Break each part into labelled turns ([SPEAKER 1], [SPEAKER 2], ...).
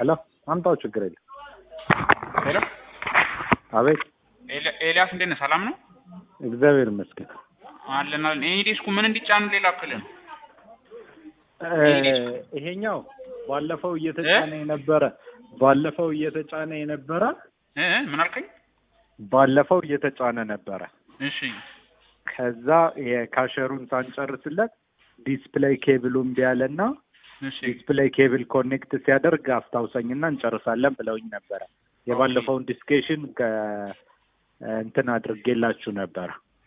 [SPEAKER 1] ሄሎ አምጣው፣ ችግር የለም።
[SPEAKER 2] ሄሎ
[SPEAKER 1] አቤት፣
[SPEAKER 2] ኤል- ኤልያስ እንዴት ነህ? ሰላም ነው
[SPEAKER 1] እግዚአብሔር ይመስገን።
[SPEAKER 2] አለን አለን። ይሄ ዲስኩ ምን እንዲጫን ሌላ ክልል ነው?
[SPEAKER 1] እ ይሄኛው ባለፈው እየተጫነ የነበረ ባለፈው እየተጫነ የነበረ
[SPEAKER 2] እ እ ምን አልከኝ?
[SPEAKER 1] ባለፈው እየተጫነ ነበረ።
[SPEAKER 2] እሺ
[SPEAKER 1] ከዛ የካሸሩን ሳንጨርስለት ዲስፕሌይ ኬብሉ እምቢ አለና
[SPEAKER 2] እሺ
[SPEAKER 1] ዲስፕሌይ ኬብል ኮኔክት ሲያደርግ አስታውሰኝና እንጨርሳለን ብለውኝ ነበረ። የባለፈውን ዲስኬሽን እንትን አድርጌላችሁ ነበረ።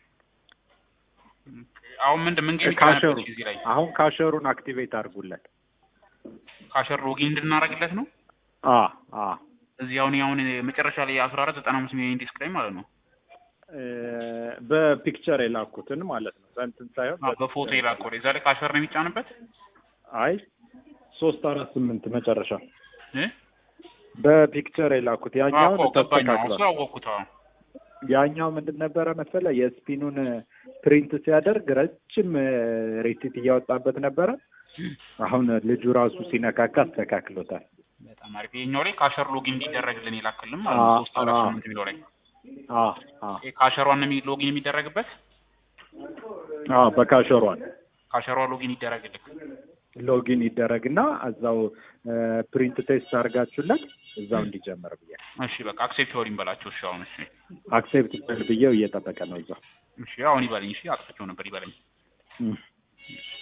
[SPEAKER 2] አሁን ምንድን ምን ጌም
[SPEAKER 1] ካሸሩ
[SPEAKER 2] ይጫነበት እዚህ ላይ
[SPEAKER 1] አሁን ካሸሩን አክቲቬት አድርጉለት።
[SPEAKER 2] ካሸር ሎጊን እንድናደርግለት ነው።
[SPEAKER 1] አ አ
[SPEAKER 2] እዚህ አሁን አሁን መጨረሻ ላይ አስራ አራት ዘጠና አምስት ሚሊዮን ዲስክ ላይ ማለት ነው።
[SPEAKER 1] እ በፒክቸር የላኩትን ማለት ነው። እንትን ሳይሆን
[SPEAKER 2] አዎ፣ በፎቶ የላከው እዛ ላይ ካሸር ነው የሚጫንበት
[SPEAKER 1] አይ ሶስት አራት ስምንት መጨረሻ
[SPEAKER 2] እ
[SPEAKER 1] በፒክቸር የላኩት ያኛውን
[SPEAKER 2] አዎ ገባኝ። አሁን እሱ
[SPEAKER 1] ተስተካክሏል።
[SPEAKER 2] አወቅኩት። አዎ
[SPEAKER 1] ያኛው ምንድን ነበረ መሰለ የስፒኑን ፕሪንት ሲያደርግ ረጅም ሬሲት እያወጣበት ነበረ። አሁን ልጁ ራሱ ሲነካካ አስተካክሎታል።
[SPEAKER 2] በጣም አሪፍ። ይኸኛው ላይ ካሸር ሎጊን እንዲደረግልን የላክልን ማለት ነው።
[SPEAKER 1] አዎ፣
[SPEAKER 2] ሶስት አራት
[SPEAKER 1] አዎ።
[SPEAKER 2] ስምንት የሚለው ላይ
[SPEAKER 1] አ አ
[SPEAKER 2] ይሄ ካሸሯን የሚ- ሎጊን የሚደረግበት
[SPEAKER 1] አ በካሸሯን
[SPEAKER 2] ካሸሯ ሎጊን ይደረግልክ።
[SPEAKER 1] ሎጊን ይደረግና እዛው ፕሪንት ቴስት አድርጋችሁለት እዛው እንዲጀምር ብዬ
[SPEAKER 2] እሺ በቃ አክሴፕት ወሪን በላቸው። እሺ አሁን እሺ
[SPEAKER 1] አክሴፕት በል ብዬው እየጠበቀ ነው እዛው
[SPEAKER 2] እሺ አሁን ይበለኝ። እሺ አጥፍቼው ነበር ይበለኝ።
[SPEAKER 1] እም።